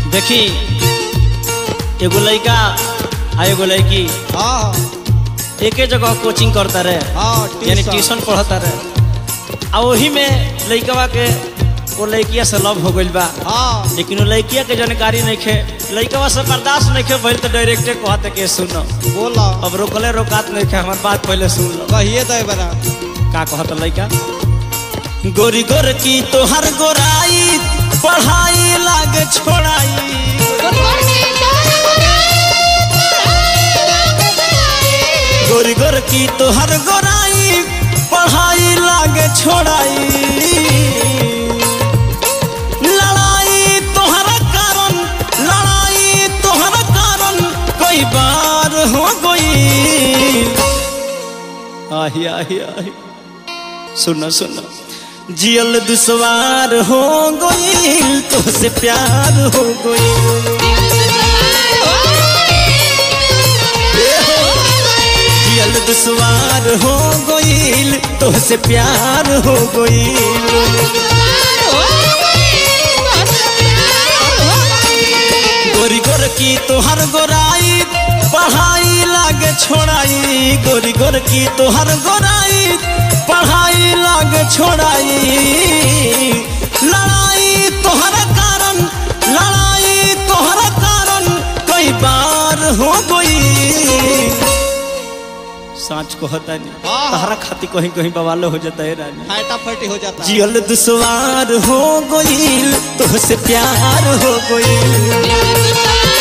देखी एगो लड़का आ एगो लड़की हाँ एके जगह कोचिंग करता रहे हाँ यानी ट्यूशन ट्यूशन पढ़ता रहे आ वही में लड़कवा के वो लड़किया से लव हो गइल बा हाँ लेकिन वो लड़किया के जानकारी नहीं खे लड़कवा से बर्दाश्त नहीं खे भइल तो डायरेक्टे कहते के सुनो बोला अब रोकले रोकात नहीं खे हमार बात पहले सुन लो कहिए तो बना का कहत लड़का गोरी गोर की तोहर गोराई पढ़ाई लागे छोड़ाई गोरी गोर की तोहर गोराई पढ़ाई लागे छोड़ाई लड़ाई तोहरा कारण लड़ाई तोहरा कारण कई बार हो गई आही आही आही सुनो सुनो जियल दुश्वार हो गई तुझसे प्यार हो गई जियल दुश्वार हो गई तुझसे प्यार हो गई गोरी गोर की तोहर गोराई पढ़ाई लागे छोड़ाई गोरी गोर की तोहर गोराई पढ़ाई लागे छोड़ाई लड़ाई तोहर कारण लड़ाई तोहर कारण कई बार हो गई सांच को होता नहीं हाँ। तहरा खाती कहीं कहीं बवालो हो जाता है रानी फटाफटी हो जाता है जियल दुश्वार हो गईल तुझसे प्यार हो गईल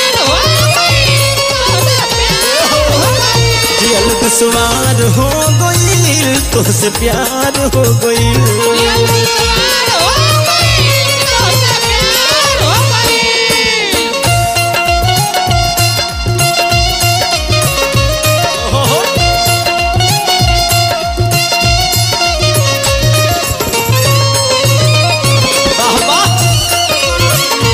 जियल दुश्वार हो गईल तुझसे प्यार हो गईल वाह वाह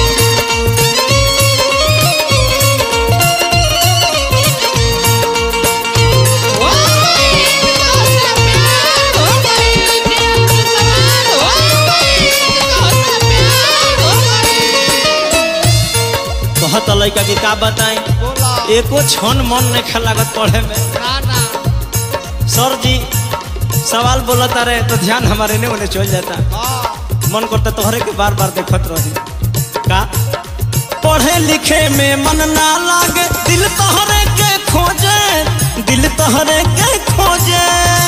कहत लड़का के का बताएं बोला एको क्षण मन नहीं खेल लागत पढ़े में ना ना सर जी सवाल बोलता रहे तो ध्यान हमारे ने उन्हें चल जाता हाँ मन करता तोहरे के बार बार देखत रही का पढ़े लिखे में मन ना लागे दिल तोहरे के खोजे दिल तोहरे के खोजे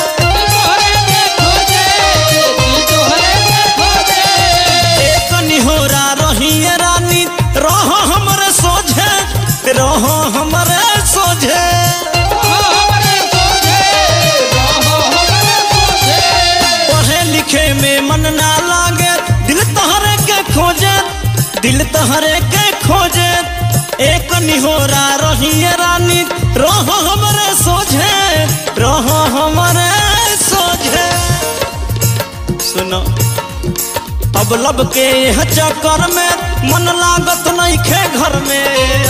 एक निहोरा रही रानी रहो हमरे सोझे रहो हमरे सोझे पढ़े लिखे में मन ना लागे दिल तोहरे के खोजे दिल तोहरे के खोजे एक निहोरा रही रानी रहो हमरे सोझे रहो हमरे सोझे सुनो अब लब के यह चक्कर में मन लागत नहीं खे घर में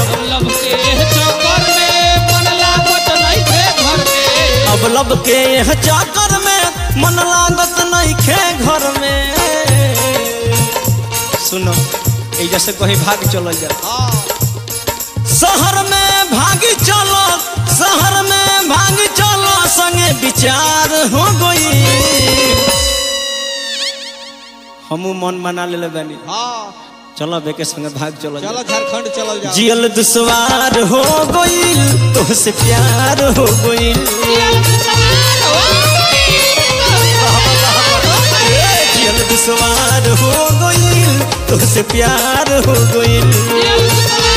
अब लब के यह चक्कर में मन लागत नहीं खे घर में सुनो एजा से कहीं भाग चल जा हाँ शहर में भागी चलो शहर में भागी चलो संगे विचार हो गई हमू मन मना ले बानी हाँ चलो बेके संगे भाग चलो चलो झारखंड चलो जाओ जियल दुश्वार हो गईल तुझसे प्यार हो गईल जियल दुश्वार हो गईल तुझसे प्यार हो गईल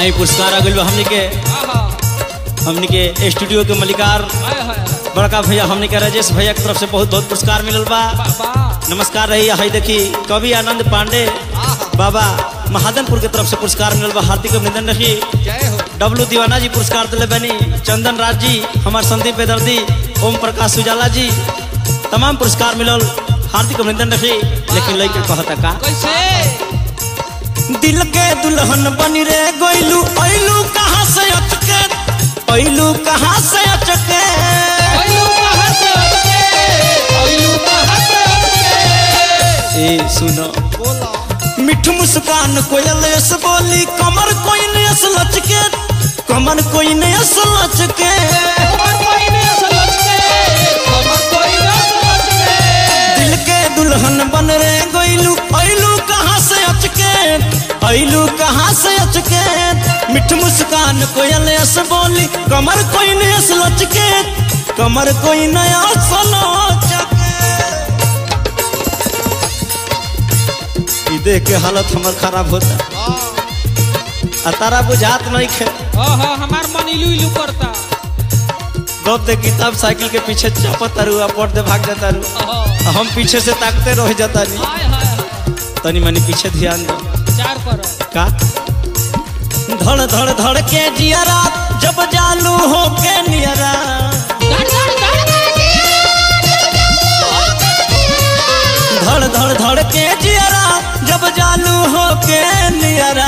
आई पुरस्कार आ गइल बा हमनी के आहा हमनी के स्टूडियो के मलिकार हाय हाय बड़का भैया हमनी के राजेश भैया की तरफ से बहुत बहुत पुरस्कार मिलल बा बाबा नमस्कार रही है देखी कवि आनंद पांडे बाबा महादनपुर के तरफ से पुरस्कार मिलल बा हार्दिक अभिनंदन रही जय हो डब्लू दीवाना जी पुरस्कार दिले बनी चंदन राज जी हमार संदीप बेदर्दी ओम प्रकाश उजाला जी तमाम पुरस्कार मिलल हार्दिक अभिनंदन रही लेकिन लड़के कहता का कैसे दिल के दुल्हन बनी रे गोइलू ऐलू कहाँ से अचके ऐलू कहाँ से अचके ओइलू कहाँ से अटके ओइलू कहाँ से अटके ए सुनो बोला मिठ मुस्कान कोयल यस बोली कमर कोई ने यस लचके कमर कोई ने यस लचके कमर कोई नहीं असलच के कमर कोई नहीं असलच के दिल के दुल्हन बन रे गोइलू ऐलू कहाँ से अचके ऐलू कहाँ से अचके मिठ मुस्कान कोयल यस बोली कमर कोई ने यस लचके कमर कोई नया लचके ई देख के हालत हमर खराब होता हाँ आ तारा बुझात नहीं खे ओहो हमार मन इलू इलू करता गप दे किताब साइकिल के पीछे चपत तारू आ पट दे भाग जाता रू ओहो आ हम पीछे से ताकते रह जाता नी हाय हाय हाय तनी मनी पीछे ध्यान दो चार करो का धड़ धड़ धड़ के जियरा जब जालू हो के नियरा धड़ धड़ धड़ धड़ धड़ धड़ के जियरा जब जालू हो के नियरा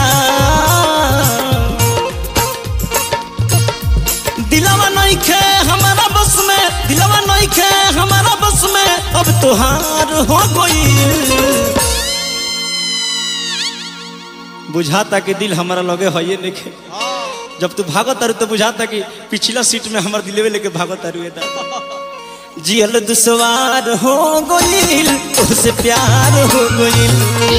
दिलवा नहीं खे हमारा बस में दिलवा नहीं खे हमारा बस में अब तुहार हो गई बुझाता कि दिल हमारा लगे है ये नहीं हाँ जब तू भागत तारू तो बुझाता कि पिछला सीट में हमार दिलेवे लेके भागत तारू ये दादा जियल दुसवार हो गइल तुझसे प्यार हो गइल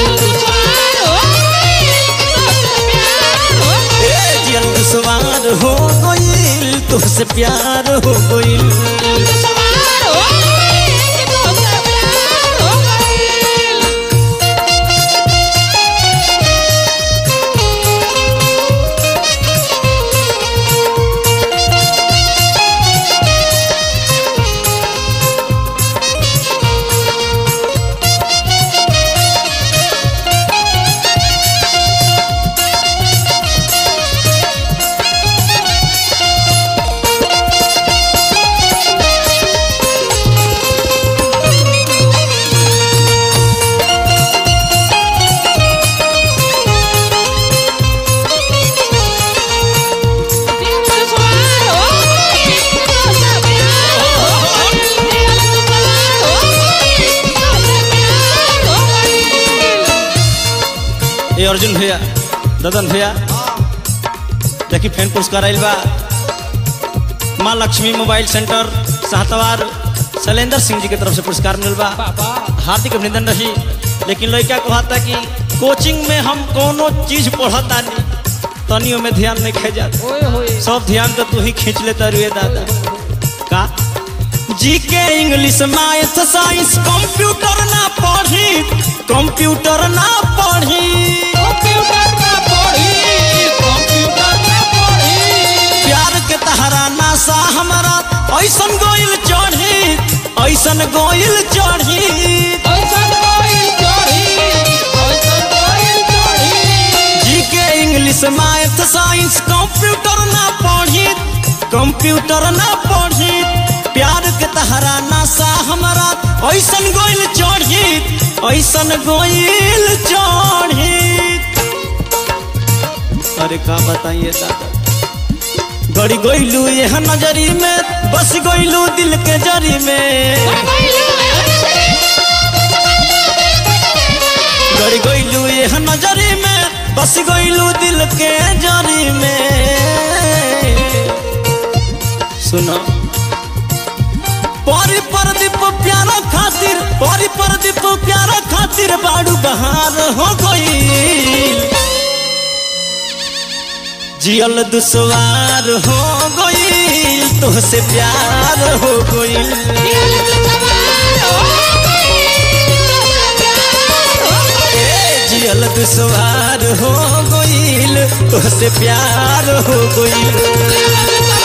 ए, जियल दुसवार हो गइल तुझसे प्यार हो गइल ए अर्जुन भैया ददन भैया देखी फैन पुरस्कार आइल बा माँ लक्ष्मी मोबाइल सेंटर साहतवार शैलेंद्र सिंह जी के तरफ से पुरस्कार मिलल बा बाबा हार्दिक अभिनंदन रही लेकिन लड़का कहता कि कोचिंग में हम कोनो चीज पढ़ता नहीं तनियों में ध्यान नहीं खे जाता ओए होए सब ध्यान तो तू ही खींच लेता रुए दादा का जी के इंग्लिश मैथ साइंस कंप्यूटर ना पढ़ी कंप्यूटर ना पढ़ी कंप्यूटर ना पढ़ी कंप्यूटर ना पढ़ी प्यार के तहरा नासा हमारा ऐसन गोइल चढ़ी ऐसन गोइल चढ़ी ऐसन कोई चढ़ी ऐसन कोई चढ़ी जी के इंग्लिश मैथ साइंस कंप्यूटर ना पढ़ी कंप्यूटर ना पढ़ी प्यार के तहरा नासा हमारा ऐसन गोइल चढ़ी ऐसन गोइल चढ़ी अरे का बताइए दादा गड़ी गोइलू यह नजरी में बस गोइलू दिल के जरी में गड़ी गोइलू यह नजरी में बस गोइलू दिल के जरी में सुनो परी परदीप प्यारा खातिर परी परदीप प्यारा खातिर बाड़ू बहार हो गई जियल दुसवार हो गई तुहसे प्यार हो गई जियल दुसवार हो गई गईल तुहसे प्यार हो गईल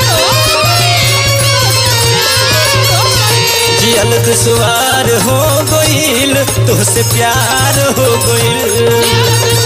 जियल दुश्वार हो गईल तुहसे प्यार हो गईल